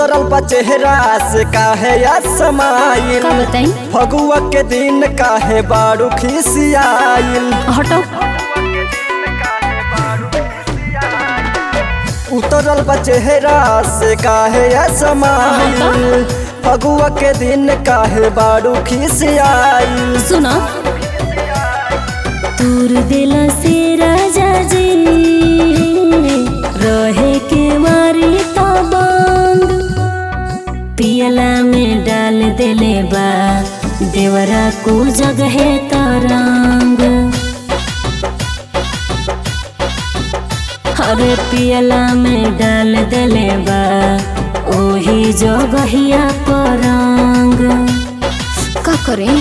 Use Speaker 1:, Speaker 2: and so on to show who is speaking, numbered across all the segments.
Speaker 1: उतरल बा चेहरा से काहे या समाइल
Speaker 2: का बताई
Speaker 1: फगुआ के दिन काहे बारू खिसियाइल
Speaker 2: हटो
Speaker 1: उतरल बा चेहरा से काहे या समाइल फगुआ के दिन काहे बारू खिसियाइल
Speaker 2: सुना तूर दिला से राजा जी रहे के मारी तबंग पियला में डाल देले बा देवरा को जगह तरंग अरे पियला में डाल देले बा ओही जगहिया परंग का करें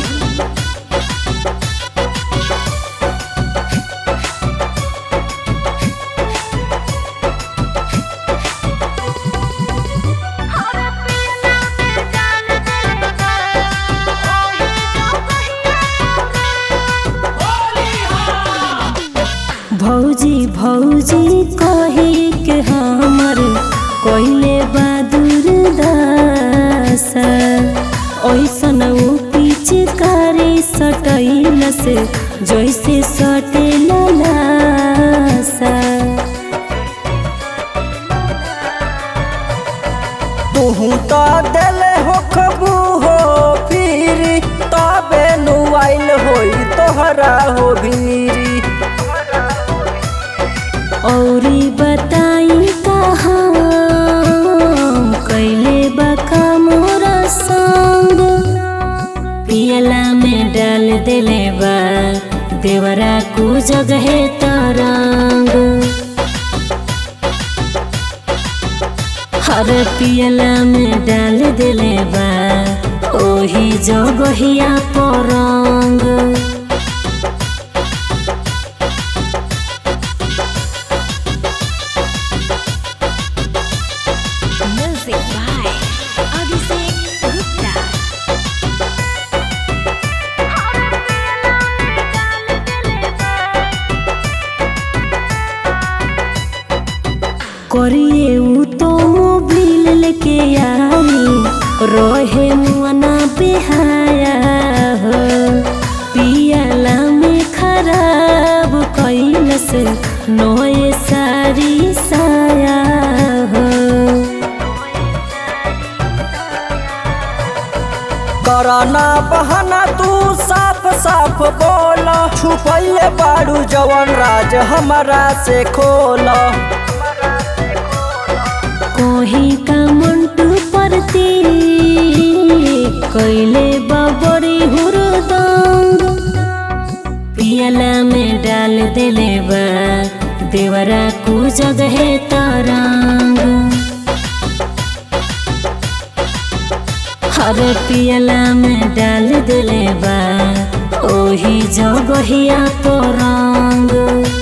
Speaker 2: भौजी भौजी कहे के हमर कोइले बहादुर दासा ऐसन ऊ पीछे करे सटैल से जैसे सटे लासा
Speaker 1: तुहू तो देले हो खबू हो फिर तबे नुआइल होई तोहरा हो भीरी
Speaker 2: औरी बताई कहाँ कैले बका मोरा संग पियला में डाल देले बा देवरा को जगह तरंग हर पियला में डाल देले बा ओही जगहिया परंग Music by Abhishek Gupta. करिए ऊ तो मोबिल लेके आई रहे मुआना बेहाया हो पियाला में खराब कैल से नोए सारी साया हो
Speaker 1: कराना बहाना तू साफ साफ बोला छुपैले बारू जवन राज हमारा से खोला
Speaker 2: कोही का मंटू परती कैले बबड़ी हुरदंग पियला में डाल देले बा देवरा को जगह तरंग हर पियला में डाल देले बा ओही जगहिया परंग